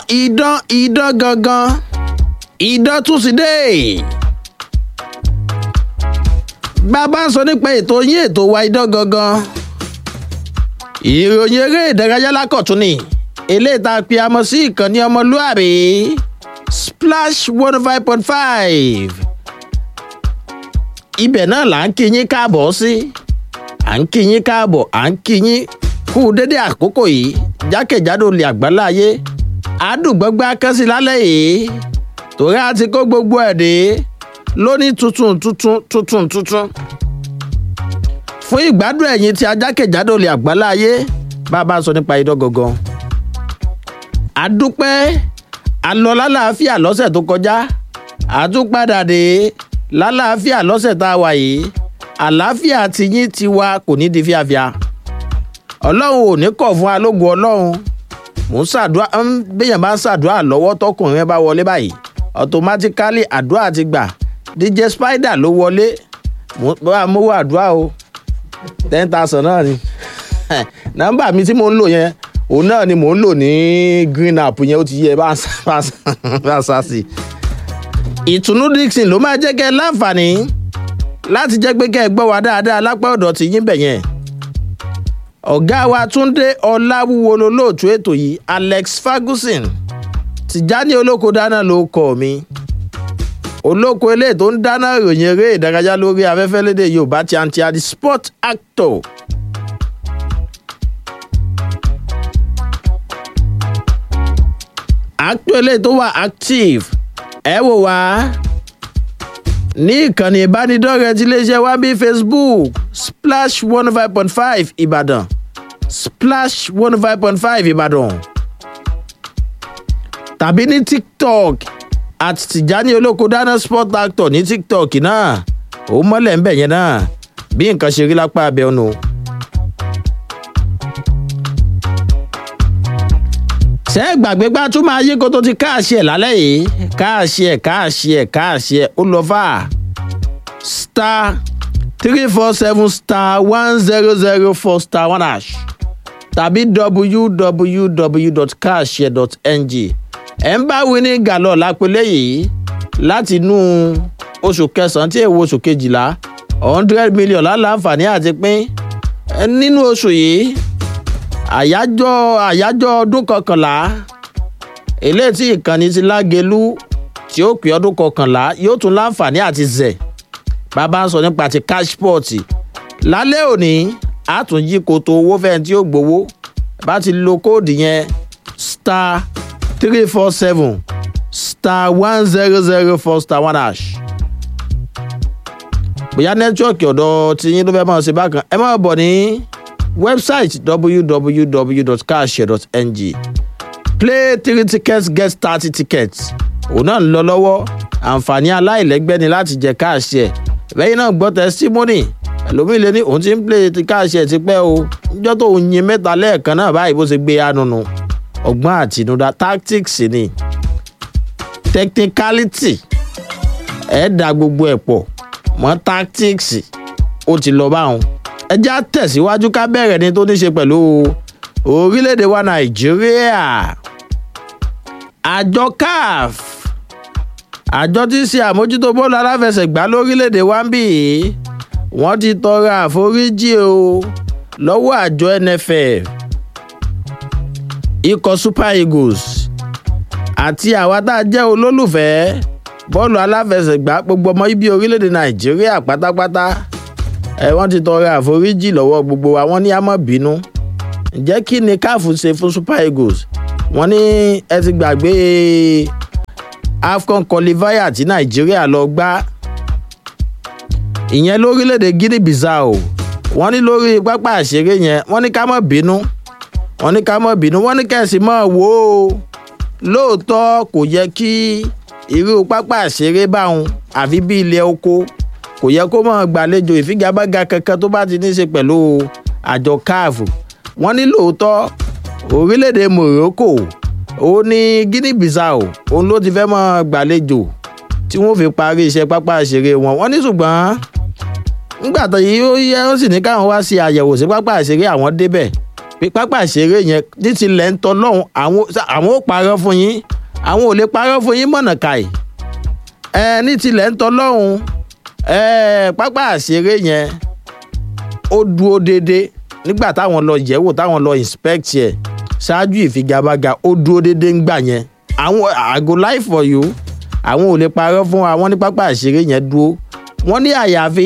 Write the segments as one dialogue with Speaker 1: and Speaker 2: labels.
Speaker 1: idán idán gangan idán tún ti dé bàbá ń sọ nípa ètò yín ètò wa idán gangan ìròyìn eré ìdárayá lákọ̀tún ni eléyìí tá a pe amọ sí ìkànnì ọmọlúàbí splash one five point five ibẹ̀ náà là ń kí yín káàbọ̀ sí à ń kí yín káàbọ̀ à ń kí yín kú dédé àkókò yìí jákèjádò lè àgbáláyé àdùgbọ́gbá kẹ́sì lálẹ́ yìí torí a ti kó gbogbo ẹ̀ dé lóní tuntun tuntun tuntun tuntun fún ìgbádùn ẹ̀yìn tí ajákèjádò lè àgbáláyé bá a bá sọ nípa idán gangan àdúpẹ́ àlọ́ lálàáfíà lọ́sẹ̀ tó kọjá àtúpadà dé lálàáfíà lọ́sẹ̀ tá a wà yìí àlàáfíà tiyín tiwa kò ní di fíafíà ọlọ́run ò ní kọ̀ fún alógun ọlọ́run mò ń ṣàdúrà béèyàn bá ń ṣàdúrà lọ́wọ́ tọkùnrin bá wọlé báyìí automatically àdúrà ti gbà dj spider ló wọlé bá a mówó àdúrà o ten thousand náà ni nọ́mbà mi tí mò ń lò yẹn òun náà ni mò ń lò ní green app yẹn ó ti yẹ bá a sá sí ìtùnú dixon ló máa jẹ́ kẹ́ ẹ láǹfààní láti jẹ́ pé kẹ́ ẹ gbọ́ wa dáadáa lápá ọ̀dọ̀ tí yín bẹ̀ yẹn ọ̀gá wa túnde ọláwúwo lolóòtú ètò yìí alex ferguson tìjáni olóko dáná ló kọ mi olóko eléyìí tó ń dáná ìròyìn eré ìdárayá lórí afẹ́fẹ́ lédè yorùbá tí a ń ti adi sport actor actor eléyìí tó wà active ẹ wò wá ní ìkànnì ìbánidọ́rẹ̀ẹ́ tí iléeṣẹ́ wa bí facebook splash one five point five ìbàdàn splash one five point five ìbàdàn tàbí ní tiktok at tìjání olóko dáná sport actor ní tiktok náà ó mọ́lẹ̀ ń bẹ̀ yẹn náà bí nǹkan ṣe rí lápá abẹ́ ọ̀nà. ṣé gbàgbé gbá tún máa yí kó tó ti káàṣì ẹ̀ lálẹ́ yìí káàṣì ẹ̀ káàṣì ẹ̀ káàṣì ẹ̀ ó lọ fà star three four seven star one zero zero four star one hash tàbí www.cash.ng ẹ̀ ń bá winnie galọ lápẹ́lẹ́ yìí láti inú oṣù kẹsàn-án tí èwo oṣù kejìlá hundred million láǹfààní àti pín nínú oṣù yìí àyájọ́ àyájọ́ ọdún kọkànlá eléyìí tí ìkànnì ti lágelú tí ó pè ọdún kọkànlá yóò tún láǹfààní àti zẹ̀ bàbá ń sọ nípa ti cashport lálẹ́ òní àtúnjí koto owó fẹ́ẹ́ tí ó gbowó bá ti lo kóòdù yẹn star three four seven star one zero zero four star one hash bóyá nẹ́tíwọ̀kì ọ̀dọ̀ tiyín ló fẹ́ máa ṣe bákan ẹ máa bọ̀ ní website www.carshare.ng play three tickets get thirty tickets òun náà ń lọ lọ́wọ́ àǹfààní aláìlẹ́gbẹ́ ni láti jẹ káàṣẹ̀ lẹ́yìn náà gbọ́ testimony ẹlòmíì lé ní òun ti ń play ti káàṣẹ̀ ti pẹ́ o níjọ́ tó ń yin mẹ́ta lẹ́ẹ̀kan náà báyìí bó ṣe gbé anunu ọgbọ́n àtinúdá tactics ni technicality ẹ̀ dá gbogbo ẹ̀ pọ̀ mọ́ tactics ó ti lọ báwọn ẹjá tẹ̀síwájú ká bẹ̀rẹ̀ ní tó ní ṣe pẹ̀lú orílẹ̀-èdè wa nàìjíríà àjọ caf àjọ tí ń ṣe àmójútó bọ́ọ̀lù aláfẹsẹ̀gbá lórílẹ̀-èdè wa ń bì í wọ́n ti tọrọ àforíjì o lọ́wọ́ àjọ nff ikọ̀ super eagles àti àwa tá a jẹ́ olólùfẹ́ bọ́ọ̀lù aláfẹsẹ̀gbá gbogbo ọmọ ibi orílẹ̀-èdè nàìjíríà pátápátá ẹ wọ́n ti tọrọ àforíjì lọ́wọ́ gbogbo wa wọ́n ní àmọ́ bínú ǹjẹ́ kí ni káàfù ṣe fún super eagles wọ́n ní ẹ ti gbàgbé afcon qualifier tí nàìjíríà lọ gbá ìyẹn lórílẹ̀‐èdè guinea bissau wọ́n ní lórí pápá àṣeré yẹn wọ́n ní ká mọ̀ bínú wọ́n ní ká mọ̀ bínú wọ́n ní kẹ̀sì mọ̀ wò ó lóòótọ́ kò yẹ kí irú pápá àṣeré báwọn àfi bí ilẹ̀ oko kò yẹ kó mọ̀ gbàlejò ìfigagbága kankan tó bá ti ní í ṣe pẹ̀lú àjọ caf wọ́n ní lóòótọ́ orílẹ̀-èdè morocco ó ní guinea bissau òun ló ti fẹ́ mọ̀ gbàlejò tí wọ́n fi parí iṣẹ́ pápá ìṣeré wọn wọ́n ní ṣùgbọ́n nígbà tó yí ó yẹ ó sì ní káwọn wá ṣe àyẹ̀wò sí pápá ìṣeré àwọn débẹ̀ pé pápá ìṣeré yẹn ní tilẹ̀ ń tọ́ lọ́hùn àwọn àwọn ò parọ́ fún yín àwọn ò lè parọ́ fún yín mọ̀nà káì ẹ ní tilẹ̀ ń tọ́ lọ́hùn ẹ pápá ìṣeré yẹn ó dúró déédéé nígbà táwọn lọ yẹ̀wò táwọn lọ inspect yẹ ṣáájú ìfigagbága ó dúró déédéé ńgbà yẹn àwọn àgọ́ life for you àwọn ò lè parọ́ fún wa wọ́n ní pápá ìṣeré yẹn dúró wọ́n ní àyàfi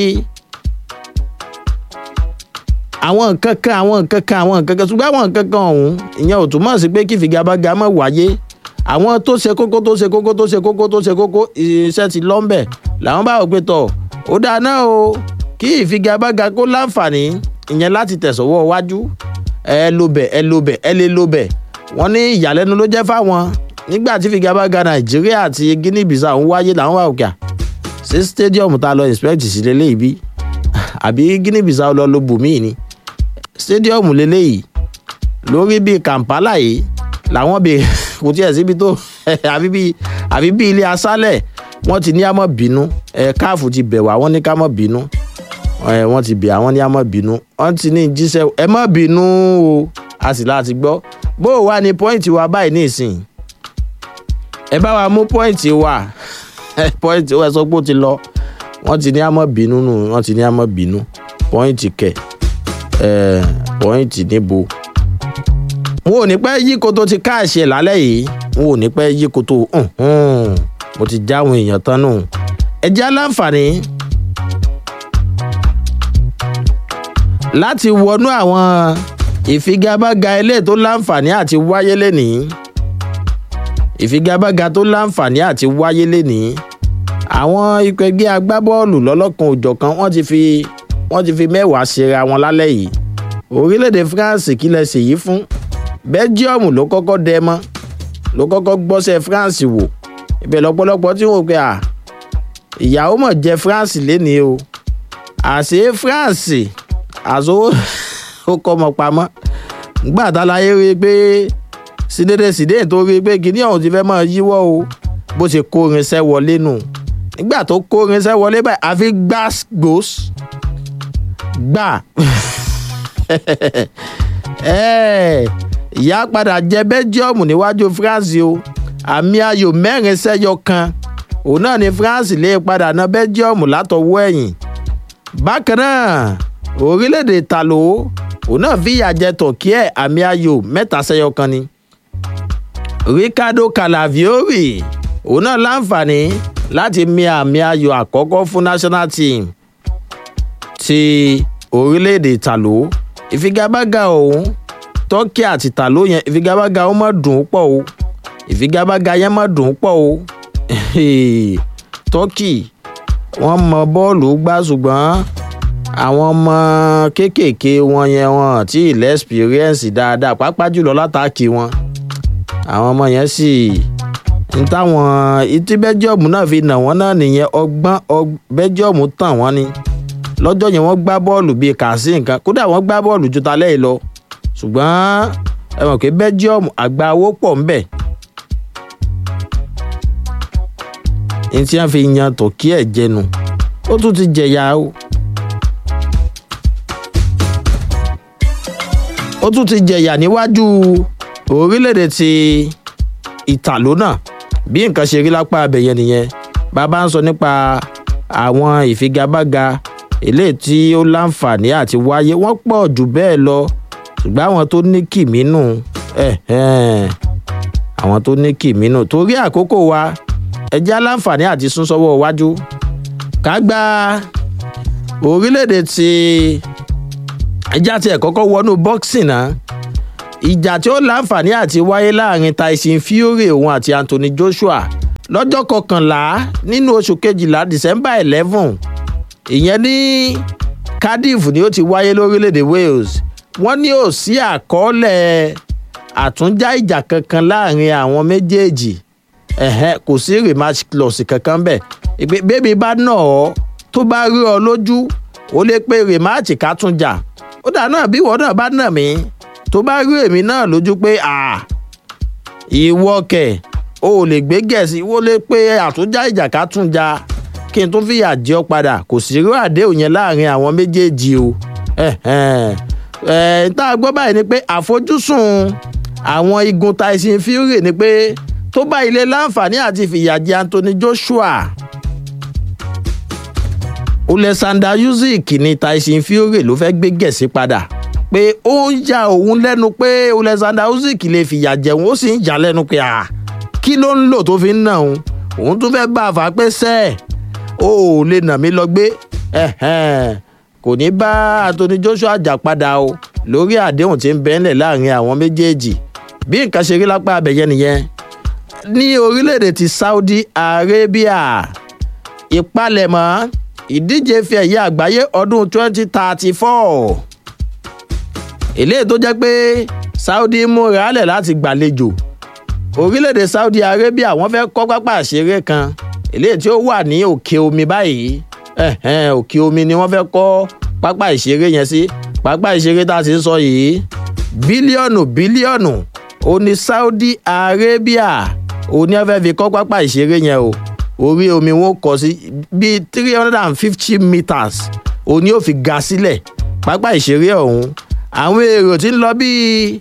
Speaker 1: àwọn nǹkan kan àwọn nǹkan kan àwọn nǹkan kan ṣùgbọ́n àwọn nǹkan kan ọ̀hún ìyẹn ò túmọ̀ sí pé kí ìfigagbága má wáyé àwọn tó ṣe kókó tó ṣe kókó tó ṣe kókó tó ṣe kókó iṣẹ́ ti lọ́ńbẹ̀ làwọn bá wò pé tọ̀ ó dáná o kí ìfigagbága kó láǹfààní ìyẹn láti tẹ̀sọ̀wọ́ wájú ẹ lo bẹ̀ ẹ lo bẹ̀ ẹ lè lo bẹ̀ wọ́n ní ìyàlẹ́nu ló jẹ́ fáwọn nígbà tí ìfigagbága nàìjíríà àti guinea bissau ń wáyé làwọn wà òkè sí stadium tá a lọ inspect sí lélẹ́yìí bí àbí guinea bissau lọ lo bùnmíì ni stadium lélẹ́yìí lórí bíi kampala yìí làwọn bè kò tiẹ̀ síbi tó àbí bíi àbí bíi ilé asálẹ̀ wọ́n ti ní àmọ́ bínú ẹ̀ káàfù ti bẹ̀ wá wọ́n ní ká mọ́ bínú ẹ̀ wọ́n ti bẹ̀ àwọn ní àmọ́ bínú wọ́n ti ní jíṣẹ́ ẹ mọ́ bínú o a sì láti gbọ́ bó o wà ní pọ́ìntì wa báyìí ní ìsìn ẹ bá wa mú pọ́ìntì wa pọ́ìntì wa sọ pé ó ti lọ wọ́n ti ní àmọ́ bínú nù wọ́n ti ní àmọ́ bínú pọ́ìntì kẹ̀ ẹ̀ pọ́ìntì níbo wọn ò ní pẹ́ yí koto ti káàṣì ẹ̀ lálẹ́ yìí wọn ò ní pẹ́ yí koto mo ti já àwọn èèyàn tán nù ẹ jẹ́ aláǹfààní láti wọnú àwọn ìfigagbága ilé tó láǹfààní àti wáyé lénìí ìfigagbága tó láǹfààní àti wáyé lénìí àwọn ikọ̀ ẹgbẹ́ agbábọ́ọ̀lù lọ́lọ́kan òjọ̀kan wọ́n ti fi wọ́n ti fi mẹ́wàá ṣera wọn lálẹ́ yìí orílẹ̀-èdè france kí lẹ ṣèyí fún belgium ló kọ́kọ́ dẹ mọ́ ló kọ́kọ́ gbọ́sẹ̀ france wò ibẹ̀ lọ́pọ̀lọpọ̀ tí wọ́n pe à ìyàwó mọ̀ jẹ́ france lénìí o àṣé france àṣó ó kọ́ ọmọ pamọ́ gbà tá láyé rí i pé sídéédé sídéé tó rí i pé kíní ọ̀hún ti fẹ́ mọ̀ yíwọ́ o bó ṣe kó irinṣẹ́ wọlé nù nígbà tó kó irinṣẹ́ wọlé báyìí àfi gbàgbós gbà ìyá padà jẹ belgium níwájú france o àmì ayò mẹ́rin sẹ́yọ kan òun náà ni france lè padà ná belgium látọwọ́ ẹ̀yìn bákan náà orílẹ̀-èdè talo òun náà fìyà jẹ tọ̀kí ẹ̀ àmì ayò mẹ́ta sẹ́yọ kan ni ricardo calaviori òun náà láǹfààní láti mi àmì ayò àkọ́kọ́ fún national team ti orílẹ̀-èdè talo ìfigagbága òun tọ́kì àti tàló yẹn ìfigagbága ó mọ̀ dùn ún pọ̀ o ìfigagbága yẹn mọ̀ dùn ún pọ̀ o tọ́kì wọ́n mọ bọ́ọ̀lù gbá ṣùgbọ́n àwọn ọmọ kéékèèké wọn yẹn wọn tí ilẹ̀ experience dáadáa pàápàá jùlọ látàkì wọn àwọn ọmọ yẹn sì ń táwọn ìtí bẹ́jọ́ọ̀mù náà fi nà wọ́n náà nìyẹn ọgbọ́n bẹ́jọ́ọ̀mù tàn wọ́n ni lọ́jọ́ yẹn wọ́n gbá bọ́ọ̀lù bíi kàásì nǹkan kódà wọ́n gbá bọ́ọ̀lù ju talẹ́ yìí lọ ṣùgbọ́n ẹ mọ̀ pé belgium àgbà owó pọ̀ ńbẹ̀ ní tí wọ́n fi yan tọ̀kí ẹ̀ jẹnu ó tún ti jẹ̀yà o ó tún ti jẹ̀yà níwájú orílẹ̀-èdè ti ìtàló náà bí nǹkan ṣe rí lápá abẹ̀yẹn nìyẹn bàbá ń sọ nípa àwọn ìfigagbága eléyìí tí ó láǹfààní àti wáyé wọ́n pọ̀ jù bẹ́ẹ̀ lọ ṣùgbọ́n àwọn tó ní kìmínú àwọn tó ní kìmínú torí àkókò wa ẹjẹ́ aláǹfààní àti sún sọ́wọ́ iwájú ká gba orílẹ̀-èdè tí ẹjẹ́ àti ẹ̀kọ́kọ́ wọnú boxing náà ìjà tí ó láǹfààní àti wáyé láàrin tyson fury òun àti anthony joshua lọ́jọ́ kọkànlá nínú oṣù kejìlá december eleven ìyẹn ní cardiff ni ó ti wáyé lórílẹ̀‐èdè wales wọ́n ní ò sí àkọọ́lẹ̀ àtúnjá ìjà kankan láàrin àwọn méjèèjì ẹ̀hẹ́n kò sí rematch clause kankan bẹ́ẹ̀ ìpè bébí bá nà ọ́ tó bá rí ọ lójú ó lè pe rematch ká tún jà ó dà náà bí ìwọ náà bá nà mí tó bá rí èmi náà lójú pé ìwọ kẹ̀ o ò lè gbé gẹ̀ẹ́sì wó lè pe àtúnjá ìjà ká tún jà kí n tún fìyà jẹ ọ padà kò sí irú àdéhùn yẹn láàrin àwọn méjèèjì o ẹ̀ tá a gbọ́ báyìí ni pé àfojúsùn àwọn igun tyson fury ni pé tó bá ilé láǹfààní àti fìyà jẹ anthony joshua oleksandr usyk ní tyson fury ló fẹ́ gbé gẹ̀ẹ́sì padà pé ó ń ya òun lẹ́nu pé oleksandr usyk lè fìyà jẹun ó sì ń jà lẹ́nu pé à kí ló ń lò tó fi ń nà òun òun tún fẹ́ bá a fà pé sẹ́ẹ̀ ó ò lè nà mí lọ gbé kò ní bá anthony joshua jà padà o lórí àdéhùn tí ń bẹ́ńlẹ̀ láàrin àwọn méjèèjì bí nǹkan ṣe rí lápá abẹ́yẹ nìyẹn ní orílẹ̀-èdè ti saudi arabia ìpalẹ̀mọ́ ìdíje fi ẹ̀yẹ àgbáyé ọdún 2034 eléyìí tó jẹ́ pé saudi múra lẹ̀ láti gbàlejò orílẹ̀-èdè saudi arabia wọ́n fẹ́ kọ́ pápá àṣeré kan eléyìí tí ó wà ní òkè omi báyìí òkè omi ni wọ́n fẹ́ kọ́ pápá ìṣeré yẹn sí pápá ìṣeré tá a ti ń sọ yìí bílíọ̀nù bílíọ̀nù ó ní saudi arabia ó ní ẹ fẹ́ fi kọ́ pápá ìṣeré yẹn o orí omi wọn kọ sí bíi three hundred and fifty meters ó ní ó fi ga sílẹ̀ pápá ìṣeré ọ̀hún àwọn èrò tí ń lọ bíi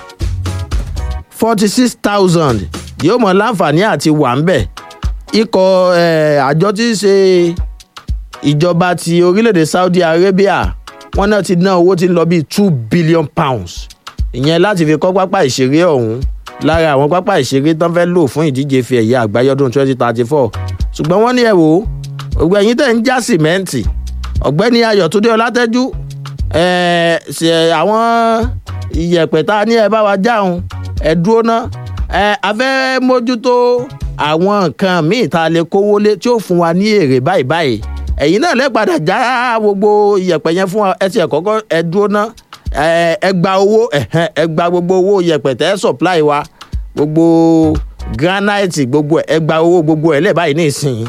Speaker 1: forty six thousand yóò mọ láǹfààní àti wà ń bẹ̀ ikọ̀ àjọ tí ń ṣe ìjọba ti orílẹ̀-èdè saudi arabia wọ́n náà ti ná owó tí ń lọ bíi two billion pounds ìyẹn láti fi kọ́ pápá ìṣeré ọ̀hún lára àwọn pápá ìṣeré tán fẹ́ lò fún ìdíje fi ẹ̀yẹ àgbáyé ọdún twenty thirty four ṣùgbọ́n wọ́n ní ẹ̀ wò ó gbogbo ẹ̀yin tẹ̀ ń já sìmẹ́ǹtì ọ̀gbẹ́ni ayọ̀túndé ọlátẹ́jú ṣe àwọn ìyẹ̀pẹ̀ tá a ní ẹ bá wa jáun ẹ dúró ná ẹ a fẹ́ mójútó àwọn nǹkan míì tá a lè kówó lé tí ó fún wa ní èrè báyìí báyìí ẹ̀yin náà lẹ́padà já gbogbo ìyẹ̀pẹ̀ yẹn fún wa ẹ ti ẹ̀ kọ́kọ́ ẹ dúró ná ẹ gba owó ẹ gba gbogbo owó yẹ̀pẹ̀ tẹ́ supply wa gbogbo granite gbogbo ẹ gba owó gbogbo ẹ lẹ báyìí nísìnyí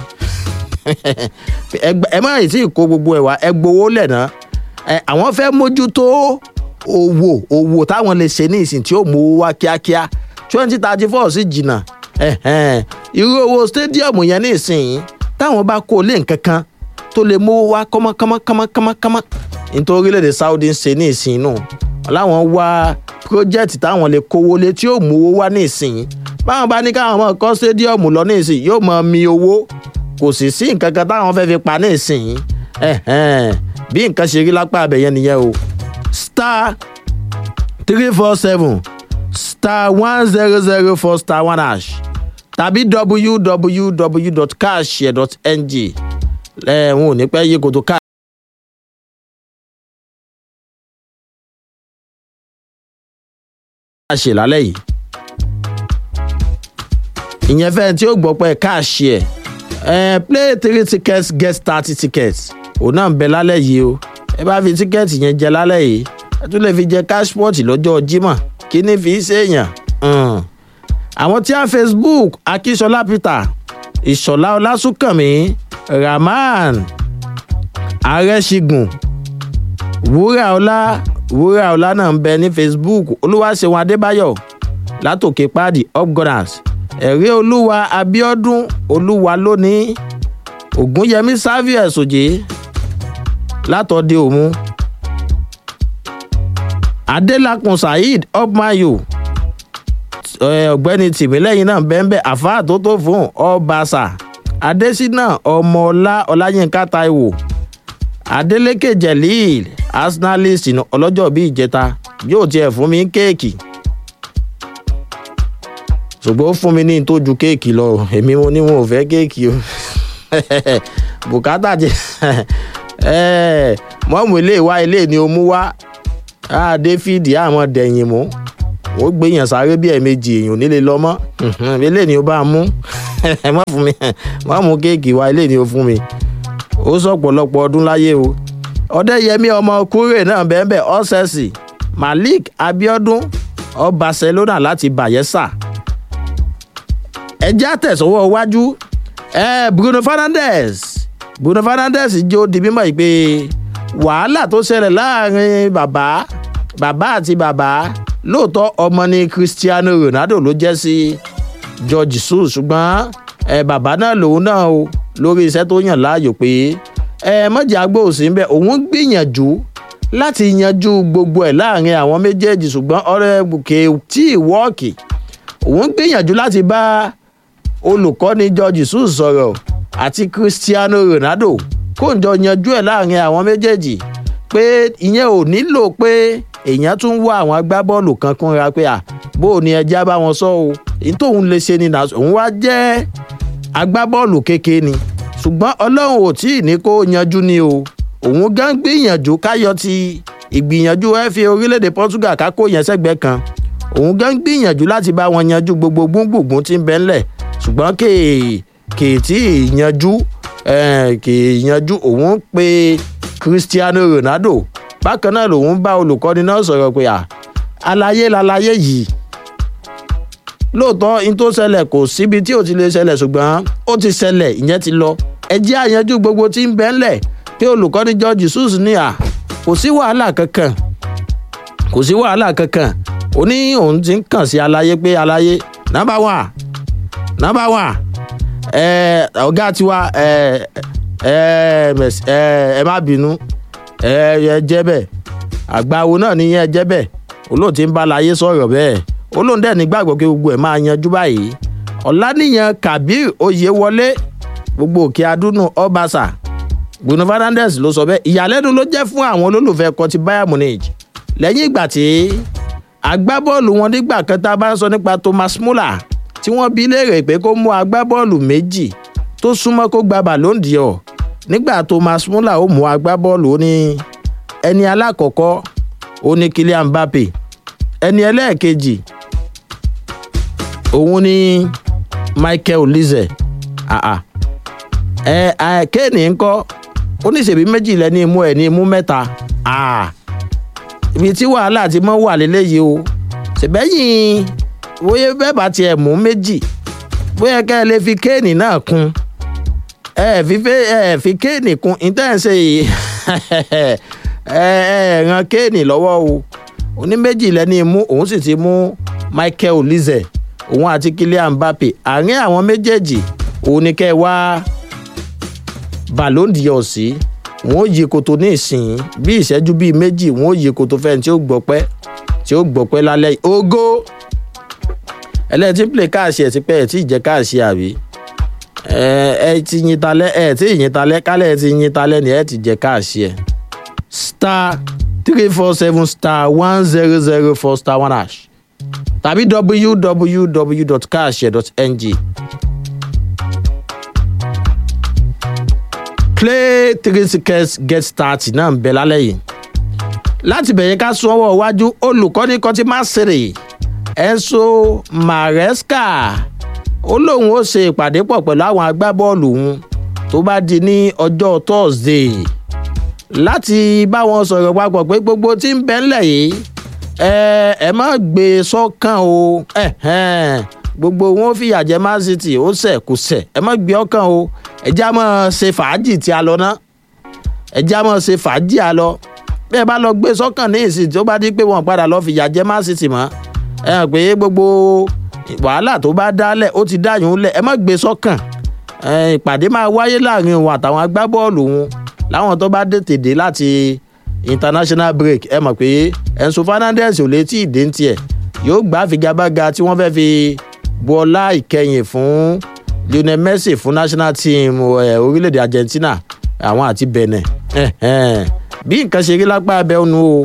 Speaker 1: ẹ má yìí tí kó gbogbo ẹ wá ẹ gbowó lẹ̀ náà àwọn fẹ́ mójútó owó owó táwọn lè ṣe ní ìsìn tí ó mú wá kíákíá twenty thirty four sí jìnnà irú owó stadium yẹn ní ìsìn táwọn bá kó lé nǹkan kan tó lè mú wá kọ́mọ́kọ́mọ́kọ́mọ́kọ́mọ́ nítorí orílẹ̀-èdè saudi ń ṣe ní ìsìn nù láwọn wá project táwọn lè kówó lé tí yóò mú owó wá ní ìsìn báwọn bá ní káwọn máa kọ́ stadium lọ ní ìsìn yóò máa mi owó kò sì sí nǹkan kan táwọn fẹ́ fi pa ní ìsìn bí nǹkan ṣe rí lápá abẹ̀yẹn nìyẹn o star three four seven star one zero zero four star one hash tàbí www.cashshare.ng ẹ̀ ń ò ní pẹ́ yí kòtò ká. ṣe lálẹ́ yìí ìyẹn fẹ́ẹ́ tí ó gbọ́ pé káàṣì ẹ̀ ẹ̀ play three tickets get thirty tickets òun náà ń bẹ lálẹ́ yìí o ẹ bá fi tíkẹ́ẹ̀tì yẹn jẹ lálẹ́ yìí ẹ tún lè fi jẹ cashport lọ́jọ́ jímọ̀ kí ni fi ṣèèyàn àwọn tí a facebook akíṣọlá peter ìṣọlá ọlásùnkànmí rahman arẹ́ṣigun wúrà ọlá wúrà ọlá náà ń bẹ ní facebook olúwaṣẹ́wọ̀n adébáyọ̀ látòkè páàdì upgunners ẹ̀rí olúwa abiodun olúwa lónìí ògúnyẹmí savius òjé látọ̀dé òmu adélakùn saheed upmayo ọ̀gbẹ́ni tìmílẹ́yìn náà bẹ́ẹ̀ àfáà tó tó fún ọbaṣà adésínà ọmọọlá ọláyínká taiwo adeleke jelil arsenalist ọlọ́jọ́ bíi ìjẹta yóò tiẹ̀ fún mi kéèkì ṣùgbọ́n ó fún mi ní tó ju kéèkì lọ èmi mo ní wọn ò fẹ́ kéèkì o bùkátà jẹ mọ́mù ilé ìwá ilé ni o mú wá dáfídì àmọ́ dẹ̀yìn mú ó gbéyàn sáré bí ẹ̀ẹ̀mejì èèyàn nílé lọ mọ́ ilé ni o bá mú má fún mi má mú kéèkì wá ilé ni o fún mi ó sọ̀pọ̀lọpọ̀ ọdún láyé o ọdẹyẹmí ọmọ kúrè náà bẹ́ẹ̀ ọ́sẹ̀sì malik abiodun ọ barcelona láti bayelsa ẹjẹ́ àtẹ̀sọ́wọ́ iwájú ẹ bruno fernandes bruno fernandes jó di mímọ́ yìí pé wàhálà tó ṣẹlẹ̀ láàrin bàbá bàbá àti bàbá lóòótọ́ ọmọ ni cristiano ronaldo ló jẹ́ sí george sus ṣùgbọ́n ẹ bàbá náà lòun náà o lórí iṣẹ́ tó yàn láàyò pé ẹ mọ̀jẹ̀ agbóhùnsí ń bẹ òun gbìyànjú láti yanjú gbogbo ẹ̀ láàrin àwọn méjèèjì ṣùgbọ́n ọ̀rẹ́ kè tí ì wọ́ọ̀kì òun gbìyànjú láti bá olùkọ́ni george jesus sọ̀rọ̀ àti cristiano ronaldo kó ń jọ yanjú ẹ̀ láàrin àwọn méjèèjì pé ìyẹn ò nílò pé èèyàn tún wá àwọn agbábọ́ọ̀lù kan kúnra pé à bó o ní ẹjẹ́ bá wọn sọ o èyí tóun lè ṣe ni nà òun wá jẹ́ agbábọ́ọ̀lù kékeré ni ṣùgbọ́n ọlọ́run ò tí ì ní kó yanjú ni o òun gan gbìyànjú káyọ ti ìgbìyànjú fa orílẹ̀-èdè portugal kákó yẹn sẹ́gbẹ́ kan òun gan gbìyànjú láti bá wọn yanjú gbogbo gbùngbùngbùn tí ń bẹ́ ńlẹ̀ ṣùgbọ́n kè kè tí ì yanjú kè yanjú òun pe cristiano ronaldo bákan náà lòun bá olùkọ́ni náà sọ̀rọ̀ pé à àlàyé làlàyé yìí lóòótọ́ in tó ṣẹlẹ̀ kò síbi tí ò ti lè ṣẹlẹ̀ ṣùgbọ́n ó ti ṣẹlẹ̀ ìyẹn ti lọ ẹ jẹ́ àyanjú gbogbo tí ń bẹ́ ńlẹ̀ pé olùkọ́ni george jesus ní à kò sí wàhálà kankan kò sí wàhálà kankan ó ní òun ti ń kàn sí aláyé pé aláyé nọmba wà nọmba wà ẹ ọgá tiwa ẹ ẹ ẹ má bínú ẹ ẹ jẹ bẹẹ àgbáwo náà nìyẹn jẹ bẹẹ olóòtú ń bá láyé sọrọ bẹẹ olóhùn dẹ̀ nígbàgbọ́ pé gbogbo ẹ̀ máa yanjú báyìí ọ̀lànìyàn kabir oyewọlé gbogbo òkè adúnú ọbaṣà bruno fernandes ló sọ bẹ́ẹ̀ ìyàlẹ́nu ló jẹ́ fún àwọn olólùfẹ́ ẹ̀kọ́ ti bayern munich lẹ́yìn ìgbà tí agbábọ́ọ̀lù wọn nígbà kan tá a bá ń sọ nípa thomas muller tí wọ́n bí léèrè pé kó mú agbábọ́ọ̀lù méjì tó súnmọ́ kó gba ballon d'or nígbà thomas muller ó mú agbábọ́ọ̀lù ó ní ẹni alákọ̀ọ́kọ́ ó ní kylian mbappe ẹni ẹlẹ́ẹ̀kejì òun ni michael lize ẹ ẹ kéènì ńkọ oníṣèbí méjì lẹni imú ẹ ní imú mẹ́ta ibi tí wàhálà ti mọ́ wà lélẹ́yìí o ṣèbẹ́yìn bóyá bẹ́ẹ̀ bá tiẹ̀ mú méjì bóyá kẹ́ ẹ lè fi kéènì náà kún ẹ fi ẹ fi kéènì kún ìtẹ́ǹsẹ̀ yìí ẹ ẹ ran kéènì lọ́wọ́ o oní méjì lẹ́ni imú òun sì ti mú michael lize òun àti kylian mbappe àárín àwọn méjèèjì òun ni kẹ́ ẹ wá ballon d'or sí wọn ò yí koto ní ìsìn bí ìṣẹ́jú bíi méjì wọn ò yí koto fẹ́ni tí ó gbọ́pẹ́ tí ó gbọ́pẹ́ lálẹ́ ogo ẹlẹ́tí play káàṣì ẹ̀ ti pẹ́ ẹ̀ tí ì jẹ́ káàṣì àbí ẹ ẹ ti yin talẹ́ ẹ tí ì yin talẹ́ kálẹ̀ ẹ ti yin talẹ́ ni ẹ ti jẹ́ káàṣì ẹ̀ star three four seven star one zero zero four star one hash tàbí www.carshare.ng play three tickets get start náà ń bẹ lálẹ́ yìí láti bẹ̀yẹ ká sún ọwọ́ iwájú olùkọ́ni kan ti máa ṣeré enso maresca ó lóun ó ṣe ìpàdé pọ̀ pẹ̀lú àwọn agbábọ́ọ̀lù òun tó bá di ní ọjọ́ thursday láti bá wọn sọ̀rọ̀ papọ̀ pé gbogbo tí ń bẹ́ ńlẹ̀ yìí ẹ ẹ má gbé e sọ́kàn o gbogbo wọn fìyà jẹ man city ó sẹ̀ kò sẹ̀ ẹ má gbé ọkàn o ẹjẹ́ á máa ṣe fàájì tí a lọ ná ẹjẹ́ á máa ṣe fàájì a lọ bẹ́ẹ̀ bá lọ gbé sọ́kàn ní ìsìn tí ó bá di pé wọ́n padà lọ fìyà jẹ man city mọ́ ẹ hàn pé gbogbo wàhálà tó bá dálẹ̀ ó ti dáyùn lẹ̀ ẹ má gbé sọ́kàn ìpàdé máa wáyé láàrin òun àtàwọn agbábọ́ọ̀lù òun láwọn tó bá tètè dé láti international break ẹ mọ̀ pé enso fernandez ò létí ìdè ń tiẹ̀ yóò gbá figagbága tí wọ́n fẹ́ fi bu ọlá ìkẹyìn fún lionel messi fún national team orílẹ̀-èdè argentina àwọn àti benin bí nǹkan ṣe rí lápá abẹ́ ònu o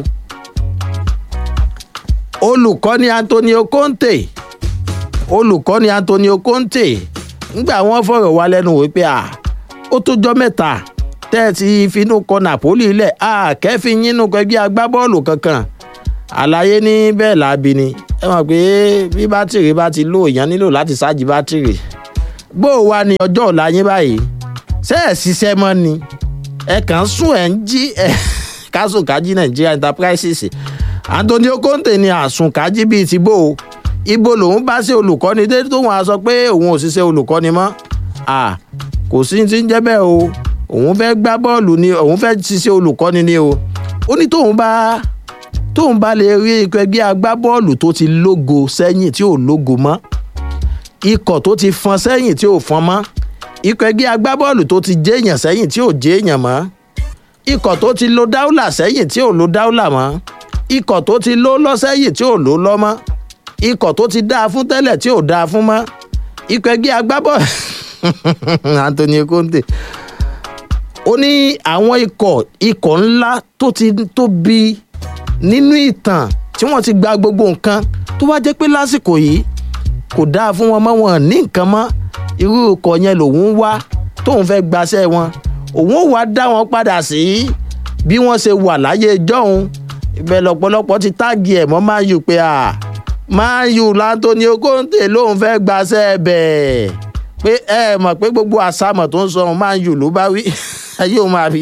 Speaker 1: olùkọ́ni antonio conte olùkọ́ni antonio conte ńgbà wọ́n fọ̀rọ̀ wá lẹ́nu wípé à ó tó jọ́ mẹ́ta tẹ́ ẹ ti finú kọ napoli lẹ̀ a kẹ́fì yínú kẹgbẹ́ agbábọ́ọ̀lù kankan àlàyé ní bẹ́ẹ̀ láabi ni ẹ mọ̀ pé bí bátìrì bá ti lò èèyàn nílò láti ṣáàjì bátìrì bó o wá ní ọjọ́ ọ̀la yín báyìí ṣé ẹ̀ ṣiṣẹ́ mọ́ ni ẹ kàn ń sùn ẹ̀ ń jí ẹ̀ kásùnkájí nigeria enterprises antonio conte ni àsùnkájí bíi ti bó o ibo lòun bá ṣe olùkọ́ni dé tóun á sọ pé òun ò ṣiṣẹ́ olùkọ́ni mọ́ kò sí ti ń jẹ́ bẹ́ẹ̀ o òun fẹ́ gbá bọ́ọ̀lù ni òun fẹ́ ṣiṣẹ́ olùkọ́ni ni o ó ní tóun bá tóun bá lè rí ikọ̀ ẹgbẹ́ agbábọ́ọ̀lù tó ti lógo sẹ́yìn tí ò lógo mọ́ ikọ̀ tó ti fọn sẹ́yìn tí ò fọn mọ́ ikọ̀ ẹgbẹ́ agbábọ́ọ̀lù tó ti jéèyàn sẹ́yìn tí ò jéèyàn mọ́ ikọ̀ tó ti lo dáúlà sẹ́yìn tí ò lo dáúlà mọ́ ikọ̀ tó ti ló lọ sẹ́yìn tí ò ló lọ mọ́ ikọ̀ tó ti dáa fún tẹ́lẹ̀ tí ò dáa fún mọ́ ikọ̀ ẹgbẹ́ agbábọ̀ Antonio Conte ó ní àwọn ikọ̀ ikọ̀ ńlá tó ti tóbi nínú ìtàn tí wọ́n ti gba gbogbo nǹkan tó wá jẹ́ pé lásìkò yìí kò dáa fún wọn mọ́ wọn ní nǹkan mọ́ irú ikọ̀ yẹn lòun wá tóun fẹ́ gbaṣẹ́ wọn òun ò wá dá wọn padà sí bí wọ́n ṣe wà láyé jọ́hun ibẹ̀ lọ́pọ̀lọpọ̀ ti táàgì ẹ̀ mọ́ máa yù pé à máa yù l'Antonio Conte lòun fẹ́ gbaṣẹ́ bẹ́ẹ̀ pé ẹ mọ̀ pé gbogbo àsámọ̀ tó ń sọ máa yù ló bá wí ayé ò máa rí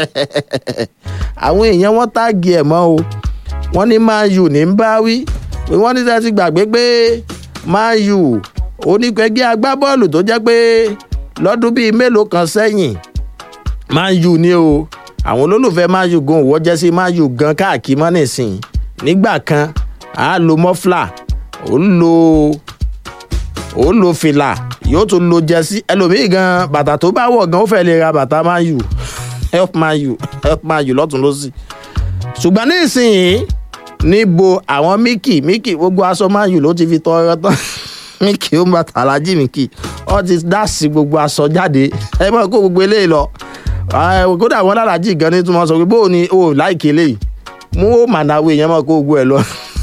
Speaker 1: àwọn èèyàn wọn táàgì ẹ̀ mọ́ o wọ́n ní máa yù ní ń bá wí pé wọ́n ní sẹ́ẹ̀ ti gbàgbé pé máa yù oníkẹ́gbẹ́ agbábọ́ọ̀lù tó jẹ́ pé lọ́dún bíi mélòó kan sẹ́yìn man u ni o àwọn olólùfẹ́ man u gan òwò jẹ́ sí man u gan káàkiri mọ́ nísìn nígbà kan a lo mọ́flà ó lo ó lo fìlà yóò tún lo jẹ́sí ẹlòmíì gan bàtà tó bá wọ̀ gan ó fẹ́ lè ra bàtà man u help man u help man u lọ́tún lọ́sì ṣùgbọ́n nísìnyí níbo àwọn mickey mickey gbogbo aṣọ man u ló ti fi tọrọ tán mickey ó ń bàtà alájí mickey ó ti dá sí gbogbo aṣọ jáde ẹ mọ̀ kó gbogbo eléyìí lọ kódà wọn lálàjì gan ní tí wọn sọ pé bóò ni o láìkè eléyìí mú ó mànàwé yẹn mọ̀ kó gbogbo ẹ lọ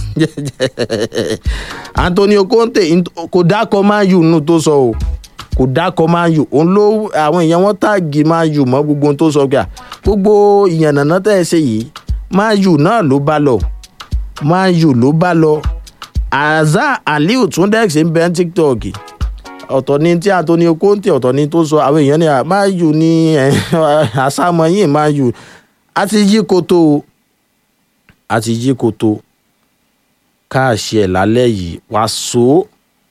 Speaker 1: Antonio Conte kò dákọ Man U nù tó sọ o kò dákọ Man U òun ló àwọn èèyàn wọn táàgì Man U mọ́ gbogbo ohun tó sọ gbà gbogbo ìyànnànà tẹ́ ẹ ṣe yìí Man U náà ló bá lọ Man U ló bá lọ Azar Aliu Tundex ń bẹ ní TikTok ọ̀tọ̀ ni tí Antonio Conte ọ̀tọ̀ ni tó sọ àwọn èèyàn ní Man U ní àsámọ́ yìí Man U a ti yí koto a ti yí koto káàṣì ẹ̀ lálẹ́ yìí wá so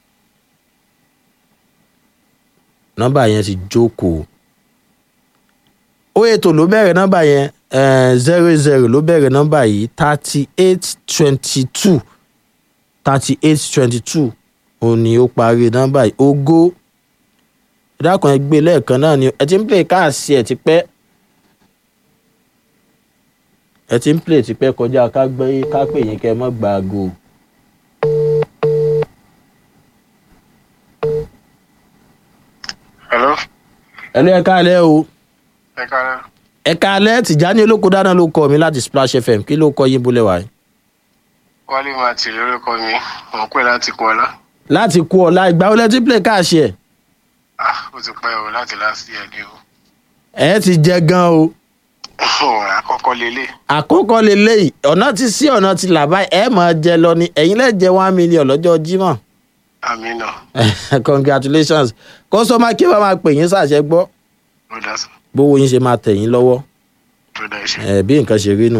Speaker 1: nọ́mbà yẹn ti jókòó ó ètò ló bẹ̀rẹ̀ nọ́mbà yẹn zero zero ló bẹ̀rẹ̀ nọ́mbà yìí thirty eight twenty two thirty eight twenty two òun ni ó parí nọ́mbà yìí ogó ìdákan ẹgbẹ́ lẹ́ẹ̀kan náà ni ẹ ti ń play káàsì ẹ̀ ti pẹ́ ẹ ti ń play ti pẹ́ kọjá ká gbé ká pè yín kẹ́ ẹ mọ́ gba aago.
Speaker 2: hello.
Speaker 1: ẹlú ẹ káalẹ́ o
Speaker 2: ẹ káalẹ́.
Speaker 1: ẹ káalẹ́ Tìjání olóko dáná ló kọ mi láti Splash FM kí ló kọ yín bólẹ̀ wáyé.
Speaker 2: wálé máa tì lórúkọ mi mò ń pè láti kú ọlá.
Speaker 1: láti kú ọ̀la ìgbà wọlé tí play káàsì ẹ̀
Speaker 2: ah ó ti pẹ́ o láti láti ẹ̀ ní o.
Speaker 1: ẹ ti jẹ gan o
Speaker 2: àkọ́kọ́ lélẹ̀.
Speaker 1: àkókò lélẹ́yìí ọ̀nà ti sí ọ̀nà ti là báyìí ẹ máa jẹ lọ ni ẹ̀yin lẹ́ẹ̀ jẹ one million lọ́jọ́ Jímọ̀
Speaker 2: àmì náà
Speaker 1: congratulations kọ́sọ́mà kí wọ́n máa pè yín sàṣẹ gbọ́
Speaker 2: ló dá sí
Speaker 1: bówó yín ṣe máa tẹ̀ yín lọ́wọ́
Speaker 2: ló dá iṣẹ́.
Speaker 1: ẹ bí nǹkan ṣe rí nù.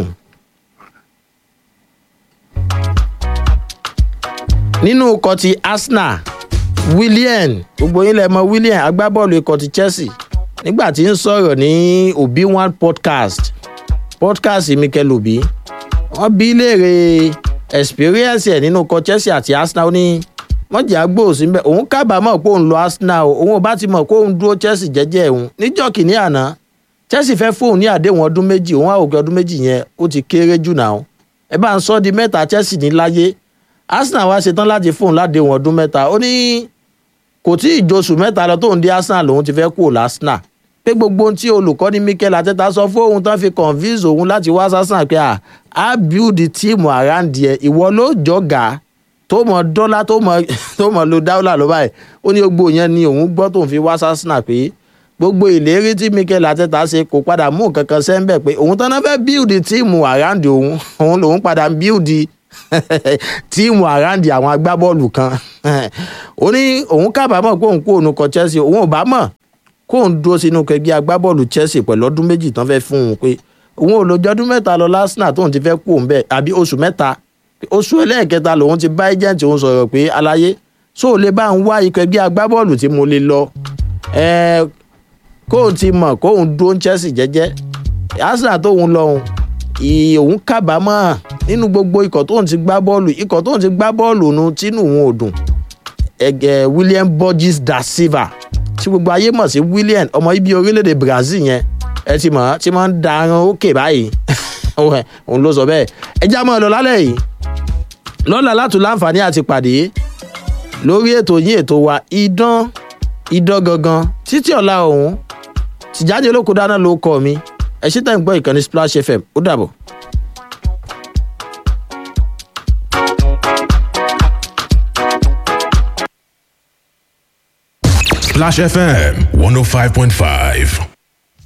Speaker 1: nínú ikọ̀ ti Arsenal Willian gbogbo yín lẹ mọ̀ Willian agbábọ́ọ̀lù ikọ̀ ti Chelsea nígbà tí ń sọ̀rọ̀ ní Obi One podcast podcast Mikel Obi wọ́n bí léèrè experience ẹ̀ nínú ikọ̀ Chelsea àti Arsenal ó ní wọ́n jẹ́ àgbò síbẹ̀ òun kábàámọ̀ pé òun lọ Arsenal o òun ò bá ti mọ̀ pé òun dúró Chelsea jẹ́jẹ́ òun níjọ́ kìíní àná Chelsea fẹ́ fóun ní àdéhùn ọdún méjì òun àwòkẹ́ ọdún méjì yẹn ó ti kéré jù náà ẹ bá ń sọ di mẹ́ta Chelsea ní láyé Arsenal wá ṣetán láti fóun ládéhùn ọdún mẹ́ta ó ní kò tí ì josù mẹ́ta lọ tóun dé Arsenal lòun ti fẹ́ kúrò lásìnà pé gbogbo ohun tí olùkọ́ni Mikel Arteta sọ fóun tán fi convince òun láti wá sásàn pé à á build team around ẹ ìwọ ló jọ̀gá tó mọ dọ́là tó mọ tó mọ lo dáwọ́là ló báyìí ó ní gbogbo yẹn ni òun gbọ́ tóun fi wá sásìnà pé gbogbo ìlérí tí Mikel Arteta ṣe kò padà mú kankan sẹ́ńbẹ̀ pé òun tán náà fẹ́ build team around òun òun lòun padà build tíìmù àráǹdì àwọn agbábọ́ọ̀lù kan ó ní òun kábàámọ̀ pé òun kó òun kọ Chelsea òun ò bá mọ̀ kó òun dúró sínú kẹgbẹ́ agbábọ́ọ̀lù Chelsea pẹ̀lú ọdún méjì tán fẹ́ fún un pé òun ò lójọ́ ọdún mẹ́ta lọ lásìnà tóun ti fẹ́ kó òun bẹ́ẹ̀ àbí oṣù mẹ́ta oṣù ẹlẹ́ẹ̀kẹta lòun ti bá agent òun sọ̀rọ̀ pé aláyé sóò lè bá ń wá ikọ̀ ẹgbẹ́ agbábọ́ọ̀lù tí mo lè lọ kóun ti mọ̀ kóun dúró Chelsea jẹ́jẹ́ Arsenal tóun lọ́hùn òun kábàámọ̀ nínú gbogbo ikọ̀ tóun ti gbá bọ́ọ̀lù ikọ̀ tóun ti gbá bọ́ọ̀lù nu tínú òun ò dùn ẹgẹ William Borges da Silva tí gbogbo ayé mọ̀ sí William ọmọ ibi orílẹ̀-èdè Brazil yẹn ẹ ti mọ̀ tí wọ́n ń da ẹran òkè báyìí òun ló sọ bẹ́ẹ̀ ẹ já mọ́ ọ lọ lálẹ́ yìí lọ́la látún láǹfààní àti pàdé lórí ètò yín ètò wa idán idán gangan títí ọ̀la ọ̀hún tìjáde olóko dáná ló kọ́ mi ẹ ṣí tẹ̀ ń gbọ́ ìkànnì splash fm ó dàbọ̀.
Speaker 3: Splash FM 105.5.